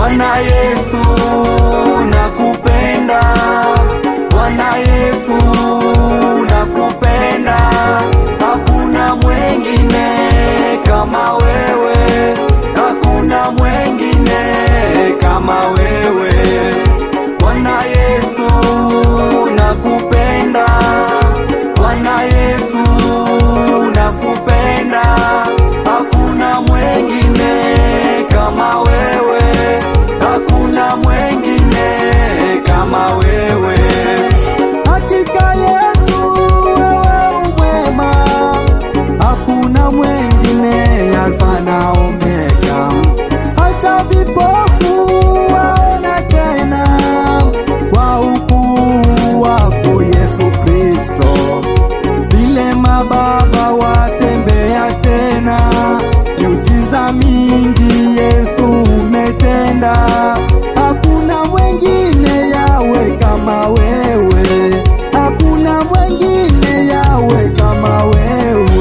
Bwana Yesu nakupenda, Bwana Yesu nakupenda, hakuna mwengine kama wewe, hakuna mwengine kama wewe. Bwana Yesu nakupenda, Bwana Yesu nakupenda, hakuna mwengine kama wewe, hakuna mwengine kama wewe. Hakika Yesu wewe umwema, hakuna mwengine Alfa na Omega, hata vipofu waona tena kwa ukuu wako Yesu Kristo, vile mababa watembea tena, miujiza mingi Yesu umetenda, hakuna mwengine yawe kama wewe, hakuna mwengine yawe kama wewe.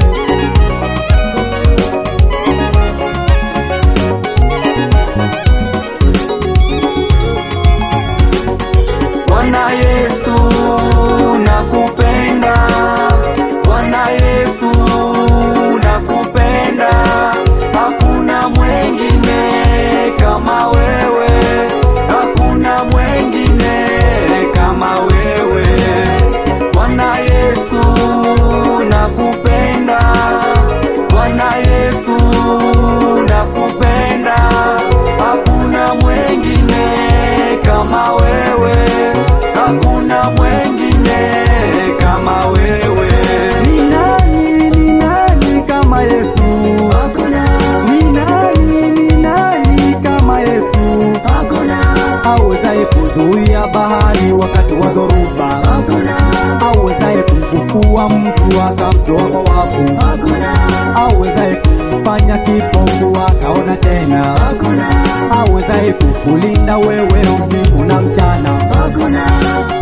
Bwana Yesu nakupenda, Bwana Yesu nakupenda, hakuna mwengine kama wewe, hakuna mwengine kama wewe. Bwana Yesu nakupenda, Bwana Yesu nakupenda, hakuna mwengine kama wewe, hakuna mwengine kama wewe. Ni nani, ni nani kama Yesu? Hakuna, Ni nani, ni nani kama Yesu? hakuna, Awezaye kuzuia bahari wakati wa dhoruba, hakuna, awezaye kumfufua mtu akamtoa kwa wafu, hakuna, awezaye kumfanya kipofu akaona tena, hakuna, awezaye kukulinda wewe usiku na mchana. hakuna,